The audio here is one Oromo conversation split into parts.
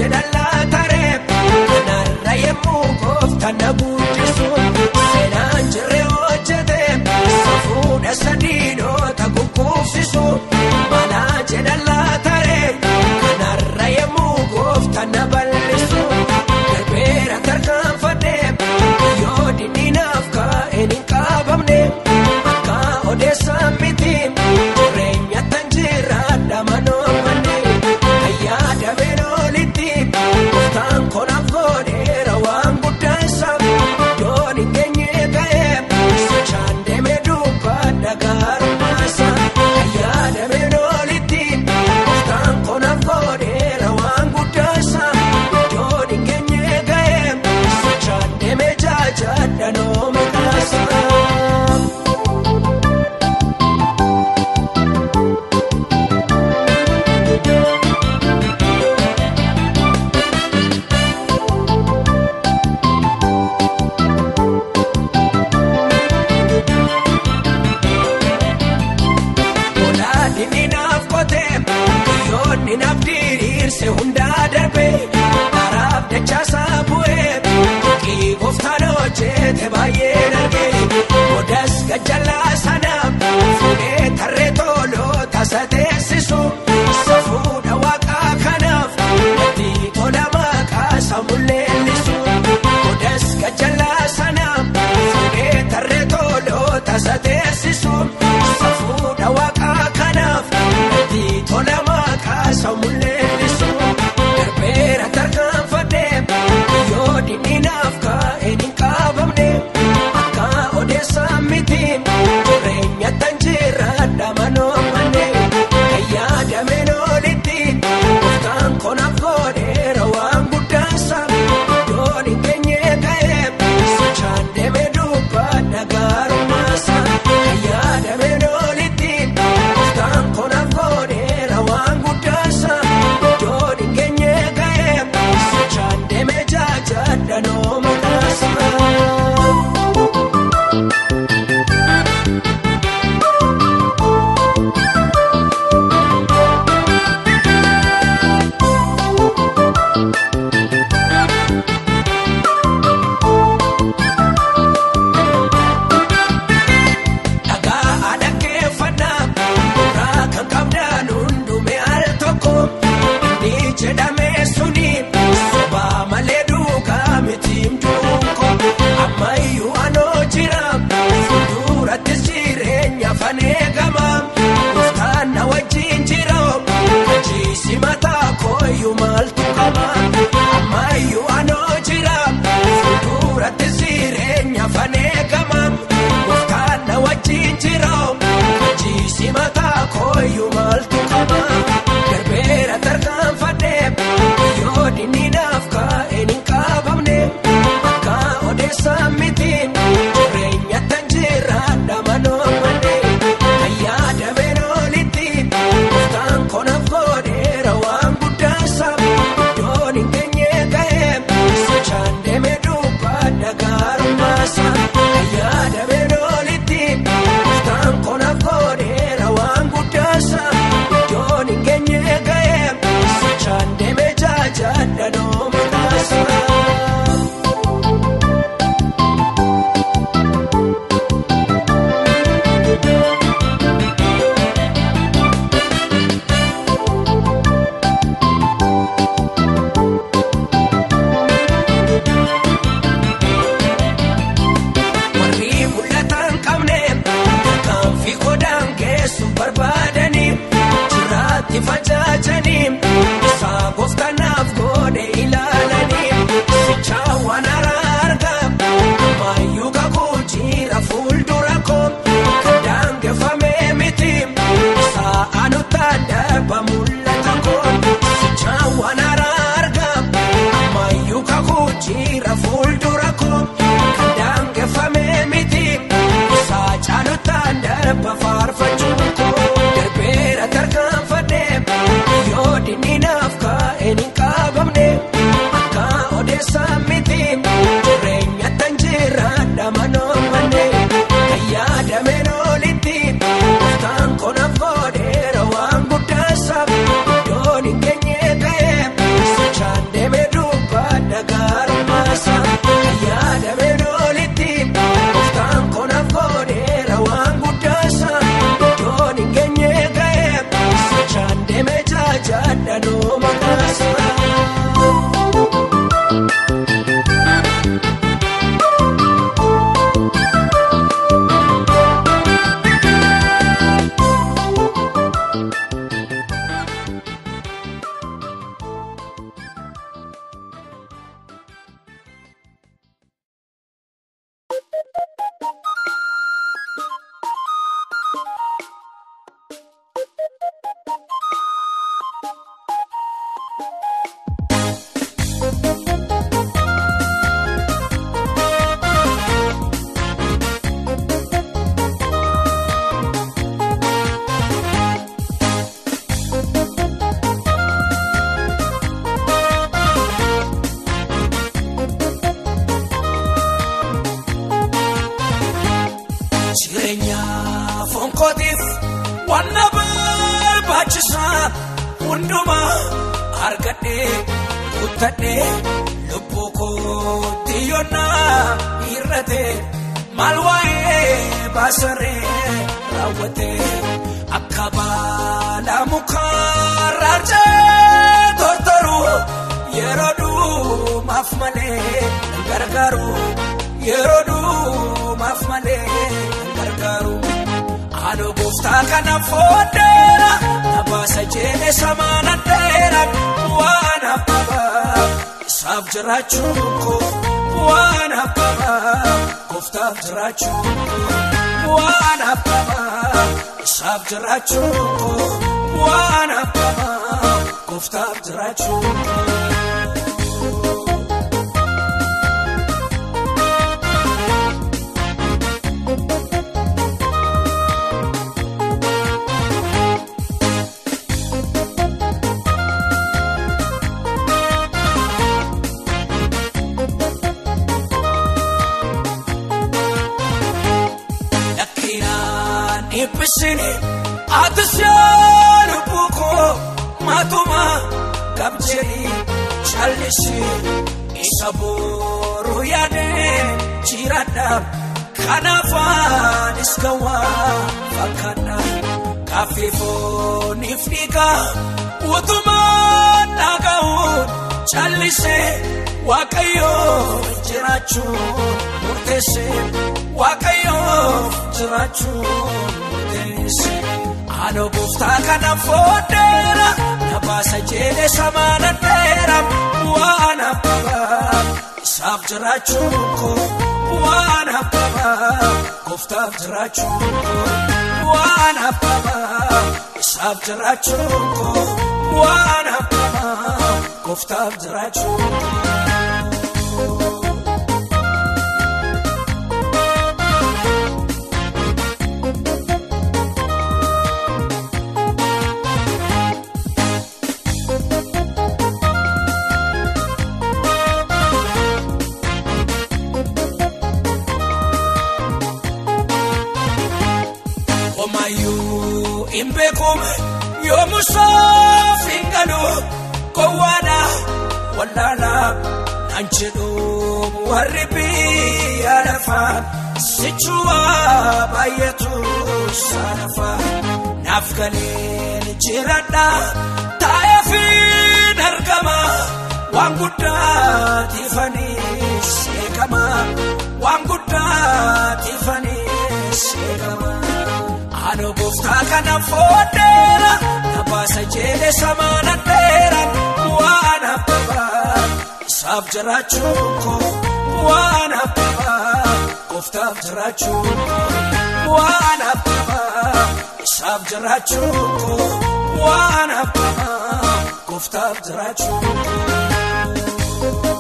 jedhan laataree kanarra yemmuu gooftaan na guddisu seenaan jirre hojjete safuudha sadiidhoota gugguufsisu manaa jedhan laataree kanarra yemmuu gooftaan na bal'isu darbeera tarkaanfadhee yoo dinninaaf kaa'een hin qaabamne akka odeessaan miti jireenya tan jiraadha manoomanne ayyaada beenoolitti gooftaan konaaf godheera waan guddaa isaa yoon hin geenye ga'ee sochaan deemee dubbadha gaarummaasa ayyaada beenoolitti gooftaan konaaf godheera waan guddaa isaa yoon hin geenye ga'ee sochaan deemee jaajadha nooma kaasaa. Olaanni naaf qotee biyyoonni naaf diriirse hundaa darbee karaaf dachaasaa bu'ee kii gooftaan hojjete baay'ee dargee odas gajjallaa sanaaf fuudhee tarree tooloo tasa teessisu safuudha waaqaa kanaaf natti tola maqaa samulleellisu odas gajjallaa sanaaf fuudhee tarree tooloo tasa teessisu safuudha waaqaa kanaaf natti tola maqaa samulleellisu darbeera tarkaanfadhee yoo dinninaaf kaa'een hin qaabamne akka odeessaan miti jireenya tan jiraadha manoomanne ayyaadameen olitti gooftaan konaaf godheera waan guddaansa yoon hin geenye ga'ee sochaan deemee dubbadha gaarummaasa ayyaadameen olitti gooftaan konaaf godheera waan guddaansa yoon hin geenye ga'ee sochaan deemee jaajadha nooma kaasaa. dhagaa dhaggeeffannaa bu'uuraa kan qabdaan hundume al tokko inni jedhame suni sobaa malee duukaa mitiim duuko ammayyuu anoo jira fuuldurattis jireenya fanee gama gooftaan na wajjin jira kachiisi mataa kooyyuu maaltu qaba ammayyuu anoo jira fuuldurattis jireenya fanee gama gooftaan na wajjin jira kachiisi mataa kooyyuu maaltu qaba darbeera tarkaanfadhee yoo dinninaaf kaa'een hin qaabamne akka odeessaan miti jireenya tan jiraadha manoomanne ayyaadameen olitti gooftaan konaaf godheera waan guddaansa yoon hin geenye ga'ee sochaan deemee dubbadha gaarummaasa ayyaadameen olitti gooftaan konaaf godheera waan guddaansa yoon hin geenye ga'ee sochaan deemee jaajadha nooma wanna barbaachisaa hundumaa argadhee kuttadhee lubbuu kootti yoonnaa hir'ate maal waa'ee baasaree raawwate akka baala mukaa raarjee tortoru yeroo dhumaaf malee nan gargaaru yeroo dhumaaf malee nan gargaaru. Haadha gooftaa kana fooddeera nabaasa jeelee samaana dheera waan habbabaa isaaf jiraachuun koo waan habbabaa gooftaaf jiraachuun koo waan habbabaa isaaf jiraachuun koo waan habbabaa gooftaaf jiraachuun koo. Eebbisini ati seera buukoo maatuma gamjee callisi isa booruu yaadee jiraadha kanaafaanis gawaa fakkaadha kaaffee fooniif dhiigaa utumaan dhaga'uun callisee waaqayyoo jiraachuun murteessee waaqayyoo jiraachuun murteessee haadha gooftaa kana fooddeera nabaasa jeelee samaana dheera waan habbabaa isaaf jiraachuun koo waan habbabaa gooftaaf jiraachuun koo waan habbabaa isaaf jiraachuun koo waan habbabaa gooftaaf jiraachuun koo. Omayyuu hin beekuun yoomusaaf hin galu gowwaadha wallaalaa naan jedhu warri biyya lafaa sichuuma baay'atu saanafaa naaf galeen jiradha taa'ee fi argama waan guddaa tiifanii seekama waan guddaa tiifanii seekama. Haadha gooftaa kana fooddeera nabaasa jeelee samaana dheera waan habbabaa isaaf jiraachuun koo waan habbabaa gooftaaf jiraachuun koo waan habbabaa isaaf jiraachuun koo waan habbabaa gooftaaf jiraachuun koo.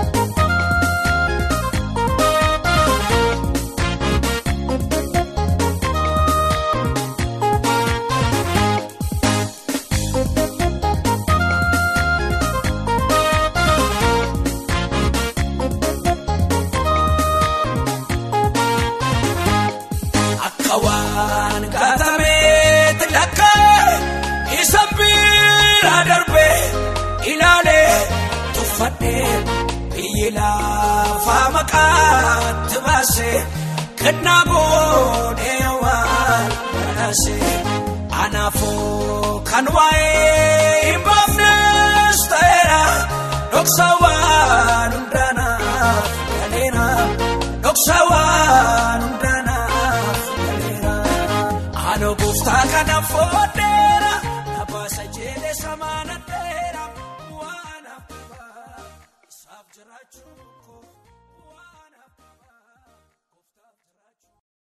Akka waan gaatameetti lakkaa'e isa bira darbee ilaalee tuffadhee biyyi lafaa maqaatti baasee kennaa boodee waan badhaasee anaafoo kan waa'ee hin baafnes ta'eera dhoksa waan hundaanaaf galeera dhoksa waan hundaanaaf galeera haadha gooftaa kana fooddeera nabaasa jeelee samaana dheera waan habbabaa isaaf jiraachuu koo waan habbabaa gooftaaf jiraachuu.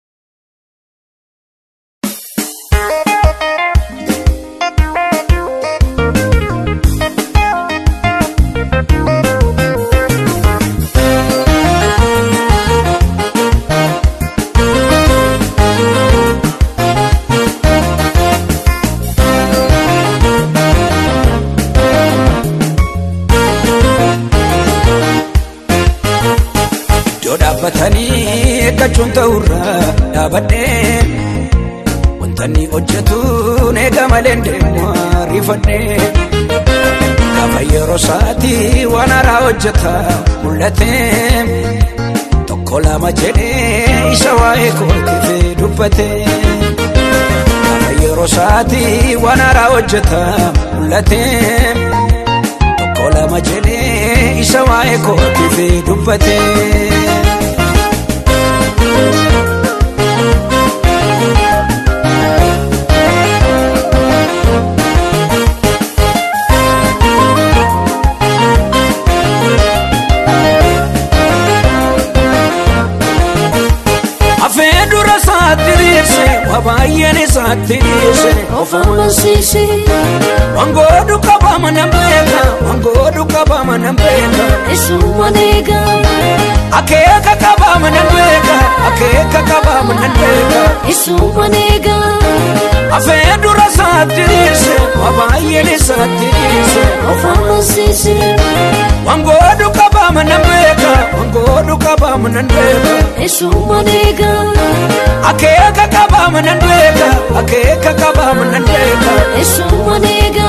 Iddoo dhaabbatanii eeggachuun ta'urra dhaabadhee wantoonni hojjetuun eega malee deemu ariifadhee gaafa yeroo sa'aatii waan haaraa hojjeta mul'atee tokko lama jedhee isa waa'ee kootiif dubbate gaafa yeroo sa'aatii waan haaraa hojjeta mul'atee tokko lama jedhee isa waa'ee kootiif dubbate. Afee dura isaatti dhiirse waa baay'een isaatti dhiirse of amansiise wangoodu qabama nan beeka wangoodu qabama nan beeka isuma eega akeeka qabama nan beeka akeeka qabama nan beeka isuma eega afee dura isaatti dhiirse waa baay'een isaatti dhiirse of amansiise wangoodu qabama nan beeka wangoodu qabama nan beeka isuma eega akeeka qabama nan beeka akeeka qabama nan beeka isuma eega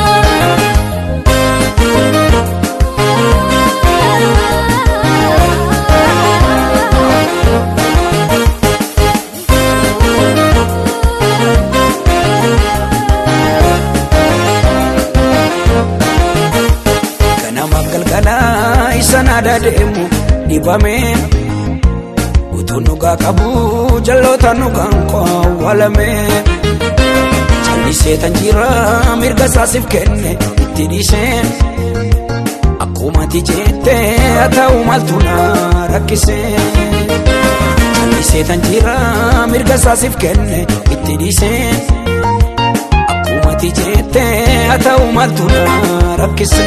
ganama galgalaa isa naada deemu dhibamee utuu nugaa qabu jalloota nugaan awwaalame callisee tan jira mirga isaasiif kenne itti dhiisee akkumati jette haa ta'u maaltu na rakkise callisee tan jira mirga isaasiif kenne itti dhiisee akkumati jette haa ta'u maaltu na rakkise.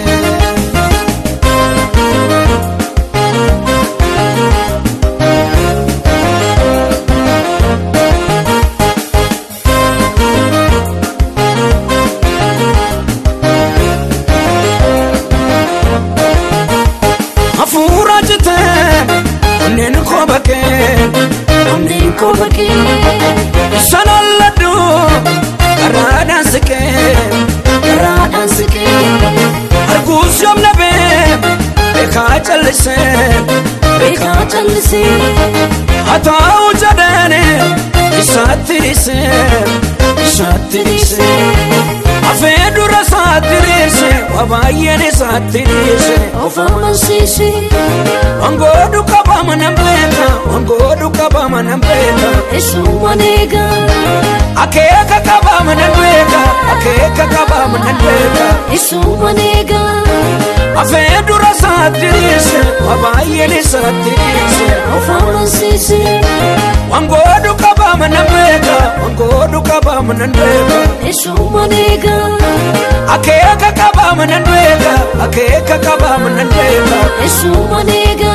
hafuura jitee onneen koo bakkee onneen koo bakkee sanalladhu karaadhaan siqee karaadhaan siqee arguus yoomna bee beekaa callisee beekaa callisee haa ta'u jedheeni isaatti dhiisee isaatti dhiisee afee dura isaatti dhiisee waa baay'een isaatti dhiisee of amansiise wangoodu qabama nan beeka wangoodu qabama nan beeka isuma eega akeeka qabama nan beeka akeeka qabama nan beeka isuma eega afee dura isaatti dhiise waa baay'een isaatti dhiise of amansiise wangoodu qabama nan beeka wangoodu qabama nan beeka isuma eega akeeka qabama nan beeka akeeka qabama nan beeka isuma eega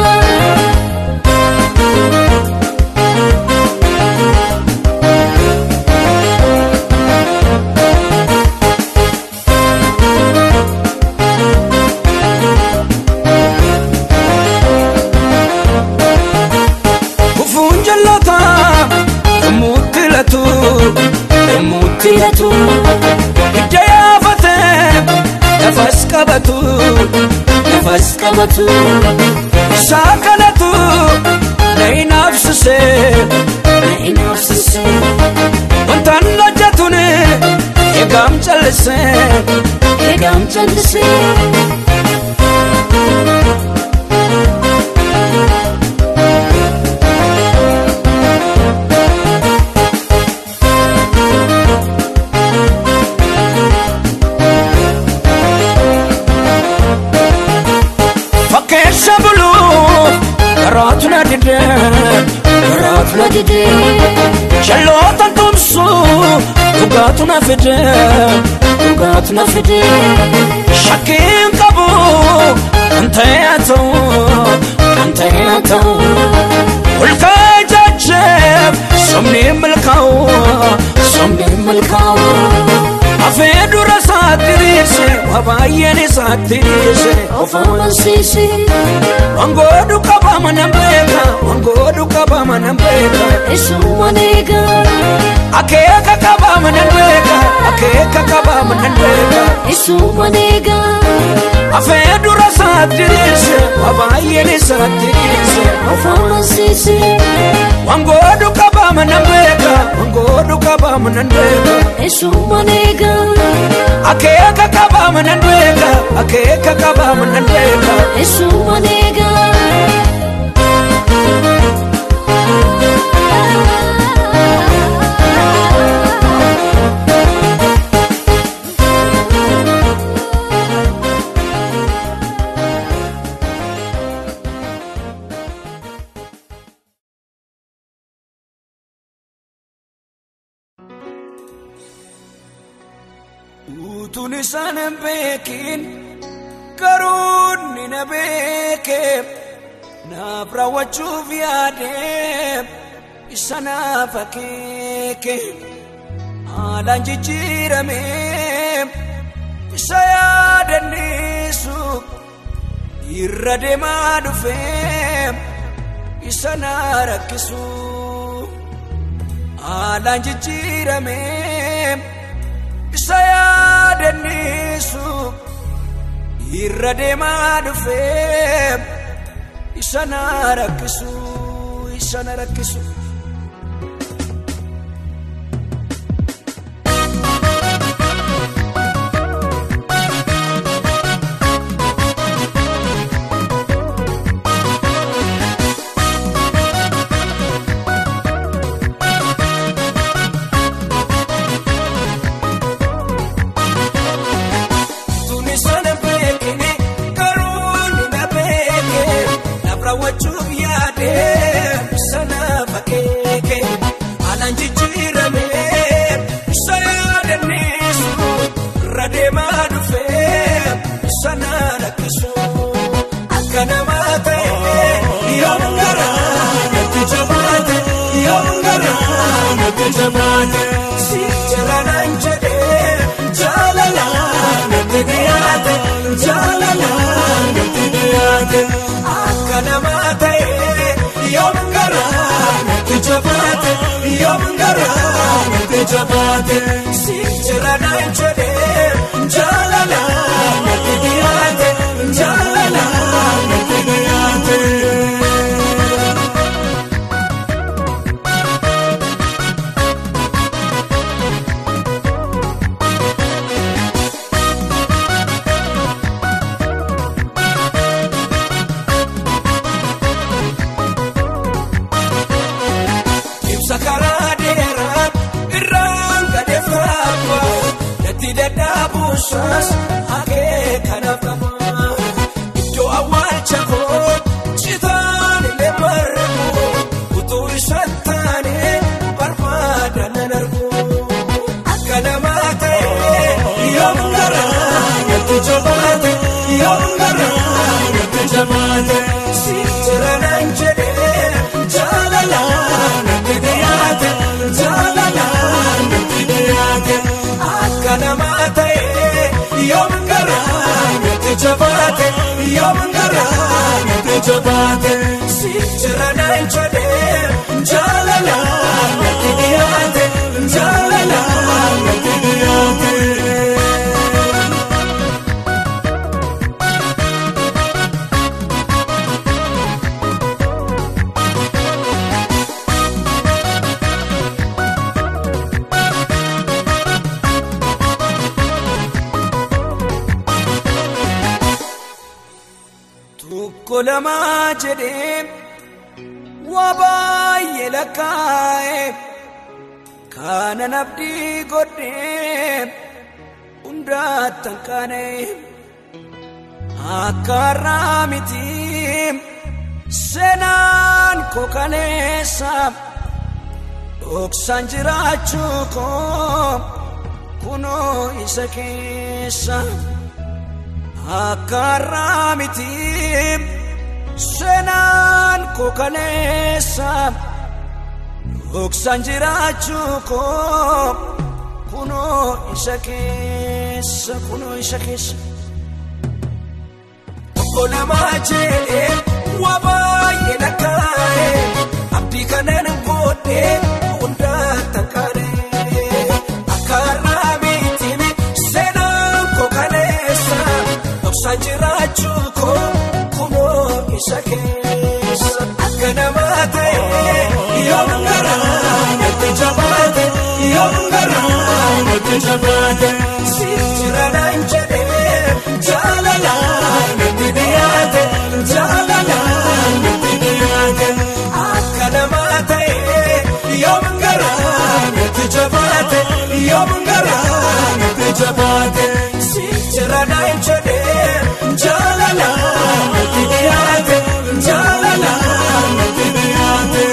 kufuun jalloota yommuutti latu yommuutti latu hidda yaafate nafas qabatu nafas qabatu isaa kanatu na inaafsise na inaafsise wantaan hojjetun eegaam callise eegaam callisee fakkeessa buluu garaatu na dide garaatu na didee jalloota tumsu dhugaatu na fide dhugaatu na fidee shakkiin qabu kan ta'e haa ta'u kan ta'e haa ta'u ulkaa jajjeef somni milkaa'u somni milkaa'u afee dura isaatti dhiise waa baay'een isaatti dhiise of amansiise wangoodhu qabama nan beeka wangoodhu qabama nan beeka isumman eega akeeka qabama nan beeka akeeka qabama nan beeka isumman eega afee dura isaatti dhiise waa baay'een isaatti dhiise of amansiise wangoodhu qabama nan beeka wangoodhu qabama nan beeka isumman eega akeeka qabama nan beeka akeeka qabama nan beeka isumman eega utuun isaan hin beekin garuu ni na beeke naaf raawwachuuf yaade isa naaf akeeke haalaan jijjiirame isa yaadanneessu irra deemaa dhufe isa na rakkisu haalaan jijjiirame isa yaadanneessu irra deemaa dhufe isa na rakkisu isa na rakkisu. Tuni sana beekne garuu ni na beeke naaf raawwachuuf yaade sana fakkeeke haalaan jijjiirame isa yaadanneessu irra deemaa dhufe sana rakkisu akka namaa ta'e yoom gara natti jabaate yoom gara natti jabaate si jalanaan jedhee jaalala natti dhiyaate jaalala natti dhiyaate akka namaa ta'e yoom gara natti jabaate yoom gara natti jabaate si jalanaan jedhee jaalala natti dhiyaate jaalala natti dhiyaate. ibsa karaa dheeraa irraan gade faaba natti dadhaabuusas hagee kanaaf qaba iddoo awwaalcha koo citaan illee margu utuu isaan taane barbaada nan argu akka namaa ta'e yoom gara natti jabaate yoom gara natti jabaate si jira naan jedhee jaalala natti dhiyaate jaalala natti dhiyaate akka namaa ta'e yoom gara natti jabaate yoom gara natti jabaate si jira naan jedhee jaalala natti dhiyaate jaalala natti dhiyaate. tokko lamaa jedhee waa baay'ee lakkaa'e kaana nabdii godhee hundaattan kaane akka har'aa miti seenaan koo kaleessa dhoksaan jiraachuu koo kunoo isa keessa. akka har'aa miti seenaan koo kaleessa dhoksaan jiraachuu koo kunoo isa keessa. keessa kunoo isa keessa. Tokko lamaa jedhee waa baay'ee lakkaa'ee abdii kanaan boodee hundaa takkaadhee akka har'aa miitiin seenaan koo kaleessa dhoksaa jiraachuu koo kunoo isa keessa akka namaa ta'ee yoo garaa natti jabaate yoo garaa natti jabaate si jira naan jedhee jaalalaan natti dhiyaate jaalalaan natti dhiyaate akka namaa ta'ee yoo garaa natti jabaate yoo garaa natti jabaate si jira naan jedhee jaalalaan natti dhiyaate jaalalaan natti dhiyaate.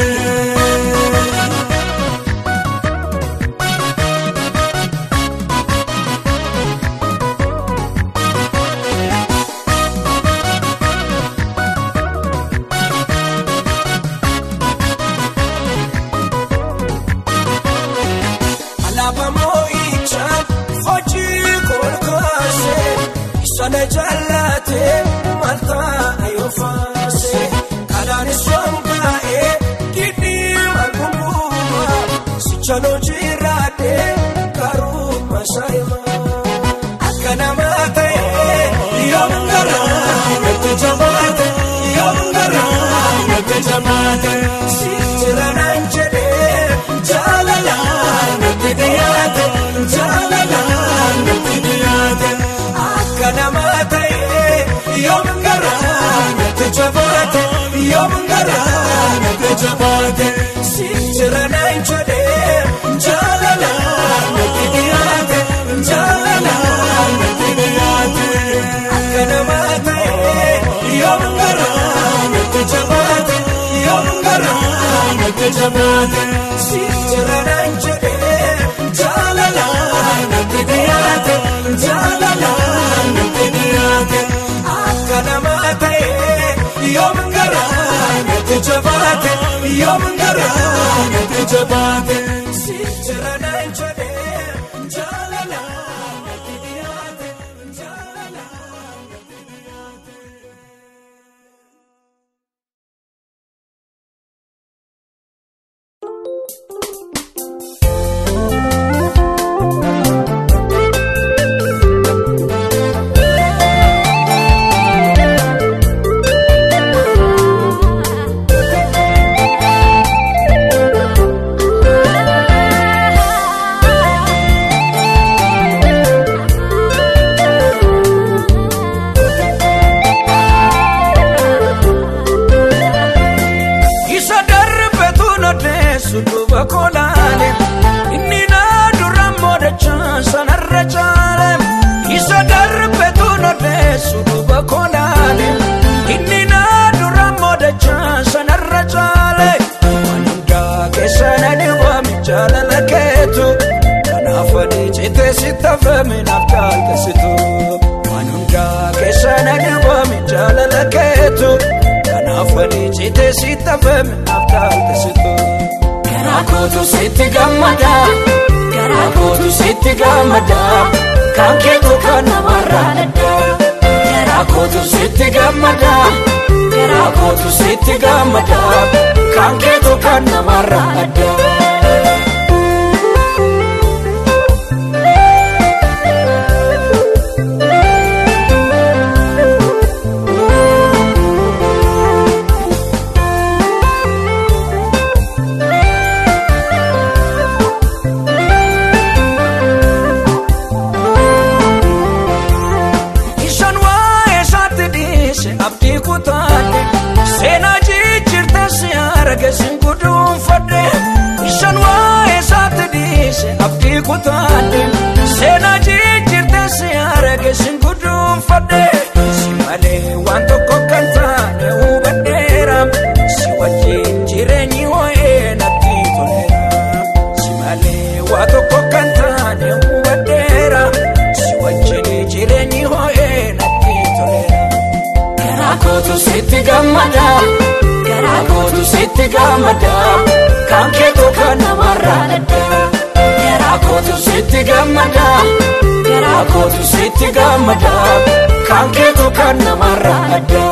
Alaabaa moo'ichaa hojii kolkaasee sana jaallatee maltaa yoo faasee kanaanis sombaa'ee kidhiima gumbuuma sichaloo jiraatee karuma saayimaa akka namaa ta'ee yoo garaa natti jabaate yoo garaa natti jabaate si jira naan jedhee jaalalaan natti dhiyaate jaalalaan natti dhiyaate akka namaa ta'ee yoo garaa natti jabaate yoo garaa natti jabaate si jira naan jedhee jaalalaan natti dhiyaate jaalalaan natti dhiyaate akka namaa ta'ee yoo garaa natti jabaate yoo garaa natti jabaate si jira naan jedhee jaalalaan natti dhiyaate jaalalaan natti dhiyaate akka namaa ta'ee yoo garaa natti jabaate yoo garaa natti jabaate si jira naan jedhee jaalalaan natti dhiyaate jaalalaan natti dhiyaate. Isa darbetu nodeessu duuba koolaale inni naa dura moodachaa sanarra caale. Isa darbetu nodeessu duuba koolaale inni naa dura moodachaa sanarra caale. Waan hundaa keessa na dhiwame jaalala keetu kanaaf adii citee si tafame naaf jaaltesitu. Waan hundaa keessa na dhiwame jaalala keetu. Kanaaf ani citee si tafame naaf jaaltesitu. Garaa kootu sitti gammada. Garaa kootu sitti gammada. Kan keetu kan namarraa adda. Garaa kootu sitti gammada. Garaa kootu sitti gammada. Kan keetu kan namarraa adda. Isaan waa'ee isaatti dhiise abdii kutaadhe seenaa jijjiirte si arge sin guduunfadhe. Isaan waa'ee isaatti dhiise abdii kutaadhe seenaa jijjiirte si arge sin guduunfadhe. Si malee waan tokko kan taane hubadheera si wajjin jireenyi waa'ee natti toleera. Si malee waa tokko kan taane hubadheera si wajjin jireenyi waa'ee natti toleera. Garaa kootu sitti gammada. Garaa kootu sitti gammada. Kan keetu kan namarraa adda. Garaa garaa kootu sitti gammada garaa kootu sitti gammada kan keetu kan namarraa adda.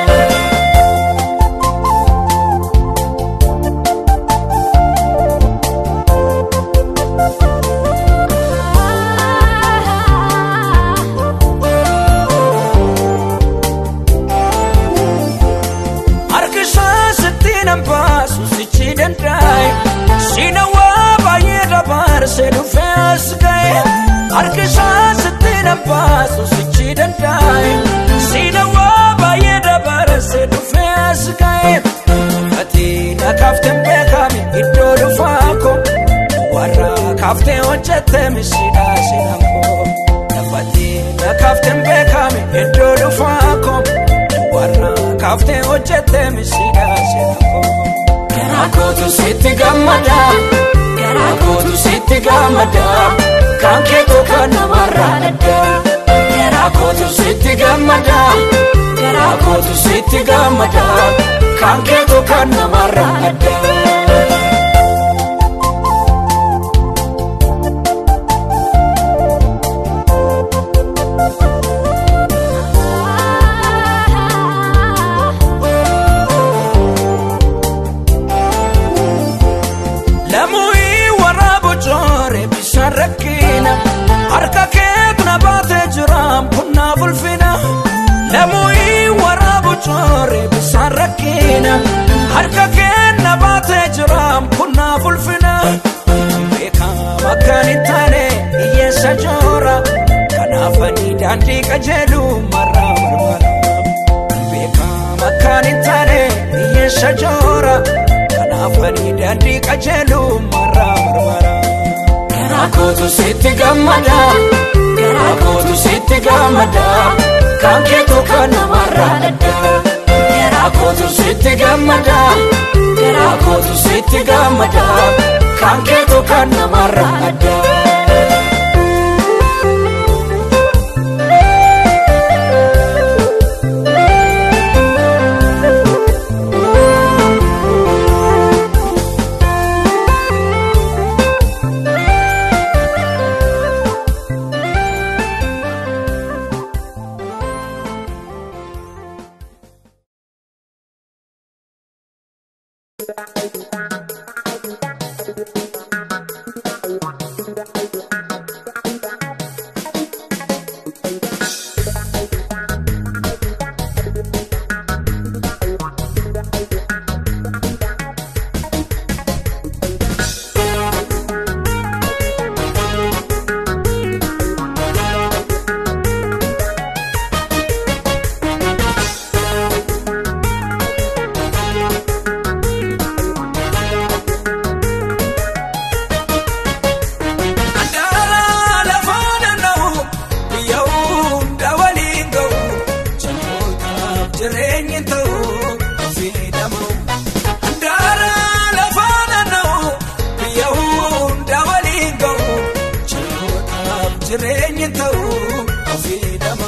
Harkisaa sitti nan baasu sichi danda'e Sina waa baay'ee dabarsee dhufee as ga'e Harkisaa sitti nan baasu sichi danda'e Sina waa baay'ee dabarsee dhufee as ga'e Ati na kaafteen beekame iddoo dhufaa koo Warra kaaftee hojjette misidhaa sina koo Ati na kaafteen beekame iddoo dhufaa koo warra kaaftee hojjette misidhaa sina koo. Garaa kootu sitti gammada garaa kootu sitti gammada kan keetu kan namarraa adda. Garaa kootu sitti gammada garaa kootu sitti gammada kan keetu kan namarraa adda. Lamuyi waraabu joore bishaan rakkina harka keetu na baatee jira bunnaaf ulfina. Lamuyi waraabu joore bishaan rakkina harka keetu na baatee jira bunnaaf ulfina. Beekama akkan hin taane hiyyeessa joora kanaaf ani daandii qajeelu marraa barbaada. Beekama akkan hin taane hiyyeessa joora. Kanaaf ani daandii qajeelu marraa barbaada. Garaa kootu sitti gammada. Garaa kootu sitti gammada. Kan keetu kan namarraa adda. Garaa kootu sitti gammada. Garaa kootu sitti gammada. Kan keetu kan namarraa adda. Andaara lafa naanna'u biyya hunda waliin ga'u jallootaaf jireenyi ta'u fayyadamu. Andaara lafa naanna'u biyya hunda waliin ga'u jallootaaf jireenyi ta'u fayyadamu.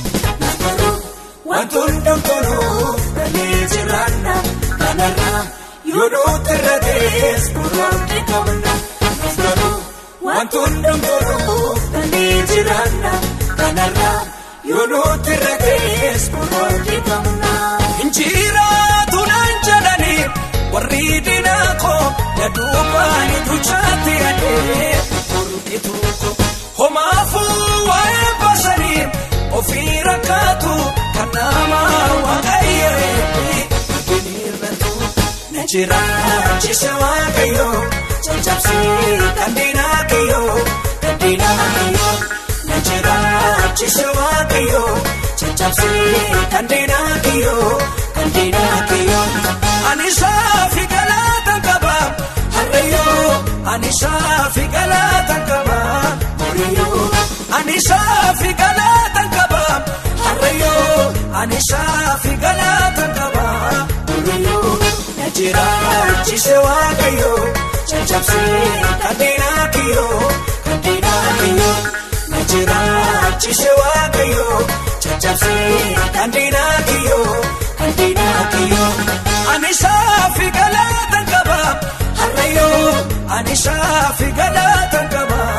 Wanti hundumtuu dalee jiraanna kanarra yoo nuti irra ta'es muraasni qabna. Wanti hundumtuu dalee jiraanna kanarra yoo nuti irra ta'es muraasni qabna. Injiraatu naan jedhani warri diinaa koo yaduubaani duchaatti adee mormitu ko homaafuu waa'ee basanii ofii rakkaatu kan nama waaqayyee irratu na jiraachise waaqayyo caccabsee kan diinaa kiyyo kan diinaa kiyyo na jiraachise waaqayyo caccabsee kan diinaa kiyyo kan diinaa kiyyo ani saafi galaatan qaba harreeyyoo ani saafi galaatan qaba horiyyoo ani saafi galaatan qaba harreeyyoo ani saafi galaatan qaba horiyyoo na jiraachise waaqayyo caccabsee kan diinaa kiyyo kan diinaa kiyyo na jiraachise waaqayyo caccabsee kan diinaa kiyyo kan diinaa kiyyo ani saafi galaatan qaba harreeyyoo ani saafi galaatan qaba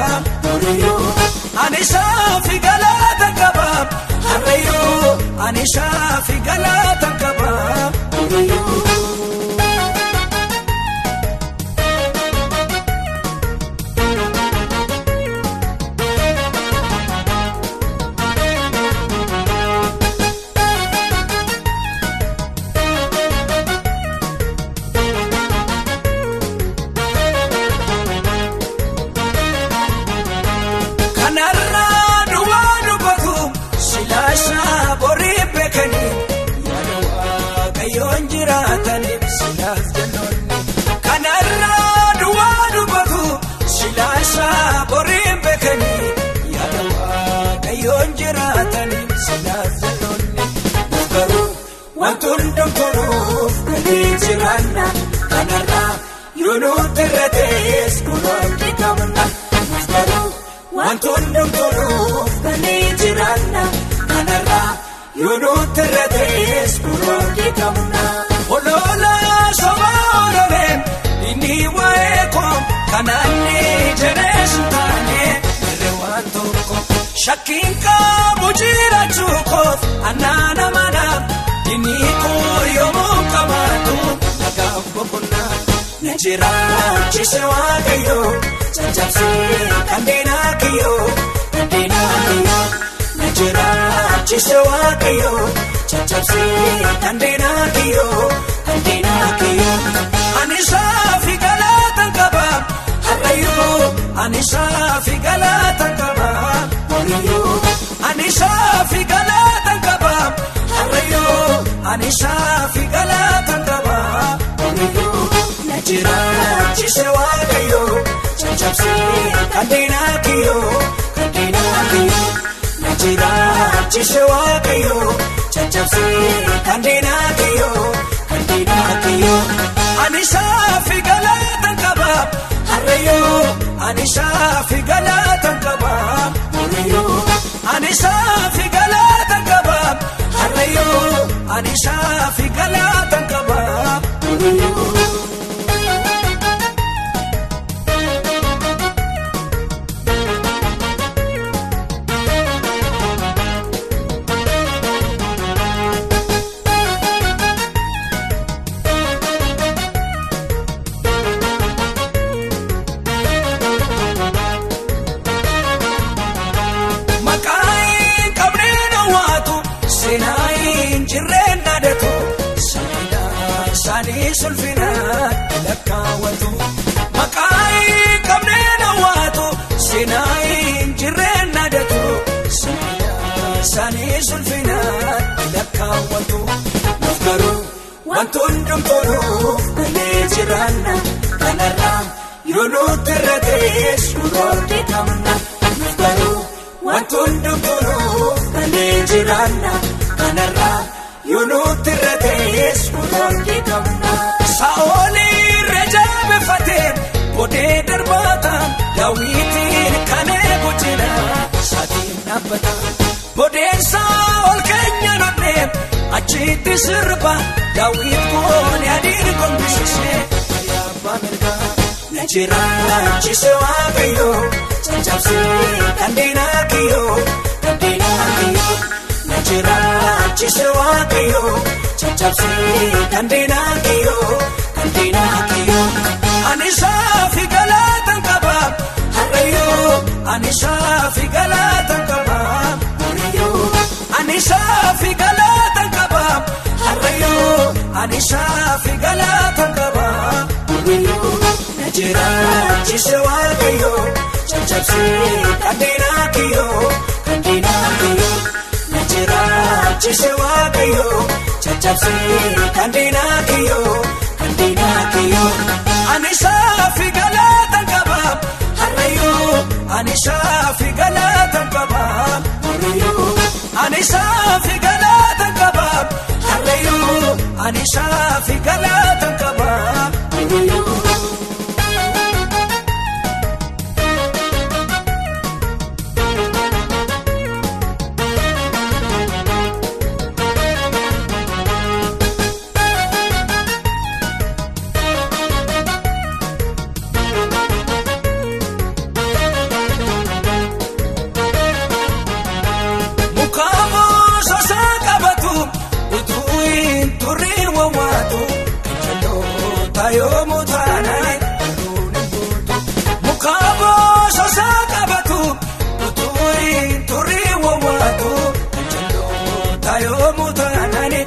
fi galaata qaba. Kanarraa duwwaa dubbatu silaashaa borii beekanii yaada waaqayyoon jiraataniif silaas jennoonni. Kanarraa duwwaa dubbatu silaashaa borii beekanii yaada waaqayyoon jiraataniif silaas jennoonni. Garuu wanti hundumturuuf galii jiraanna kanarraa yoo nuti irra ta'es kunuunti qabna. Garuu wanti hundumturuuf galii jiraanna kanarraa yoo nuti irra ta'es kunuunti qabna. Oloola sobaa ololeen inni waa'ee koo kanaan ni jedhees taane irree waan tokko shakkiin qabu jiraachuu koof annaana manaaf inni koo yommuu qabaatu nagaaf boqonnaa na jiraachise waaqayyoo caccabsee kanneenaa kiyyoo kanneenaa kiyyoo na jiraachise waaqayyoo caccabsee kanneenaa kiyyoo kanneenaa kiyyoo ani saafi galaatan qaba harrayyoo ani saafi galaatan qaba horiyyoo ani saafi galaatan qaba harrayyoo ani saafi galaatan qaba horiyyoo na jiraachise waaqayyoo caccabsee kanneenaa kiyyoo kanneenaa kiyyoo na jiraachise waaqayyoo caccabsee kanneenaa kiyyoo kanneenaa kiyyoo ani saafi galaatan qaba harrayyoo ani saafi galaatan qaba horiyyoo ani saafi galaatan qaba harrayyoo ani saafi galaatan qaba horiyyoo. Maqaan qabneen hawwaatu seenaa hin jirreen dhaadatu saayinaa isaanii sulfinaa lakkaawwatu. Maqaan qabneen hawwaatu seenaa hin jirreen dhaadatu saayinaa isaanii sulfinaa lakkaawwatu. Nuuf garuu wanti hundumturuuf galee jiraanna kanarraa yoo nuti irra ta'es nurooti qabna. Nuuf garuu wanti hundumturuuf galee jiraanna kanarraa yoo nuti irra ta'es nurooti qabna. Saa'olii reejaabeeffatee bodee darbaataan daawwitiin kan eegu jira saatiin dhaabbata. Bodeen saa'ol keenya nodhee achitti sirba daawwit koone adiin gombisisee ayyaabaa mirgaa. Na jiraachise waaqayyoo caccabsee kanneenaa kiyyoo kanneenaa kiyyoo na jiraachise waaqayyoo caccabsee kanneenaa kiyyoo kanneenaa kiyyoo ani saafi galaatan qaba harrayyoo ani saafi galaatan qaba horiyyoo ani saafi galaatan qaba harrayyoo ani saafi galaatan qaba horiyyoo. Na jiraachise waaqayyoo caccabsee kanneenaa kiyyoo kanneenaa kiyyoo na jiraachise waaqayyoo caccabsee kanneenaa kiyyoo kanneenaa kiyyoo ani saafi galaatan qaba harrayyoo ani saafi galaatan qaba horiyyoo ani saafi galaatan qaba harrayyoo ani saafi galaatan qaba horiyyoo. taayoomu taanaan mukaa boososaa qabatu utuuriin turii wawwaatu taayoomu taanaan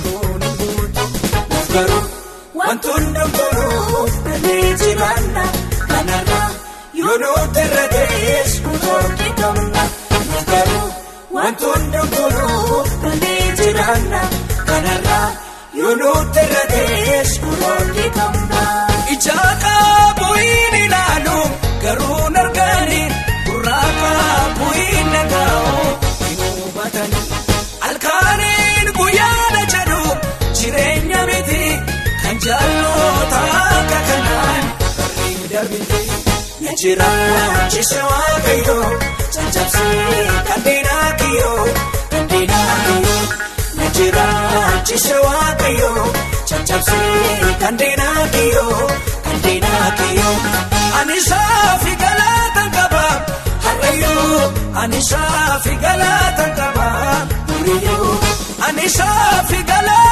garuu wantoonni dhuguu dandeettii jibaanna kanarraa yoo nuti irra ta'es murtoonni qabna garuu wantoonni dhuguu dandeettii jibaanna kanarraa yoo nuti irra ta'es murtoonni qabna. Ijaa qaabuun ilaalu garuu nargaani gurraa qaabuun nagaa'u hin hubatani. Alkaaniin guyyaana jedhu jireenya miti kan jaalloota akka kanaan bareeda miti. Na jiraachise waaqayyoo caccabsee kanneenaa kiyyoo kanneenaa kiyyoo. Na jiraachise waaqayyoo caccabsee kanneenaa kiyyoo kanneenaa kiyyoo. Ani saafi galaataan qaba harreeyyoo ani saafi galaataan qaba duriyyoo ani saafi galaataan.